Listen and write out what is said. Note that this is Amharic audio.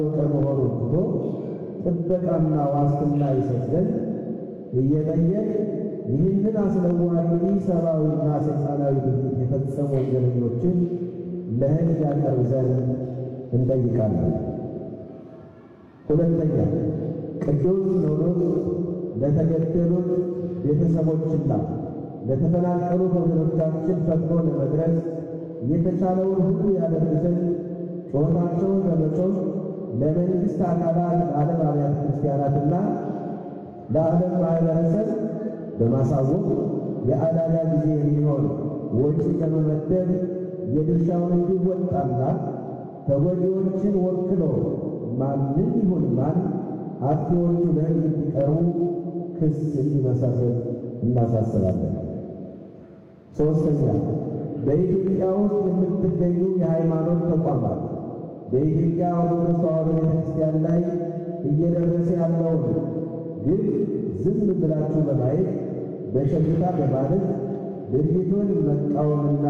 መሆኑን ትቶ ጥበቃና ዋስትና ይሰጥ ዘንድ እየጠየቅ ይህንን አስነዋሪ ሰብአዊና ሰይጣናዊ ድርጊት የፈጸሙ ወንጀለኞችን ለሕግ ያቀርብ ዘንድ እንጠይቃለን። ሁለተኛ ቅዱስ ሲኖዶስ ለተገደሉት ቤተሰቦችና ለተፈናቀሉ ወገኖቻችን ፈጥኖ ለመድረስ የተቻለውን ሁሉ ያደርግ ዘንድ ጩኸታቸውን በመጮህ ለመንግሥት አካላት ለዓለም አብያተ ክርስቲያናትና ለዓለም ማኅበረሰብ በማሳወቅ የአደጋ ጊዜ የሚሆን ወጪ ለመመደብ የድርሻውን እንዲወጣና ተጎጂዎችን ወክሎ ማንም ይሁን ማን አጥፊዎቹ ለሕግ እንዲቀርቡ ክስ እንዲመሰርት እናሳስባለን። ሦስተኛ በኢትዮጵያ ውስጥ የምትገኙ የሃይማኖት ተቋማት በኢትዮጵያ ኦርቶዶክስ ተዋሕዶ ቤተ ክርስቲያን ላይ እየደረሰ ያለውን ግን ዝም ብላችሁ በማየት በሸሽታ በማለት ድርጊቱን መቃወምና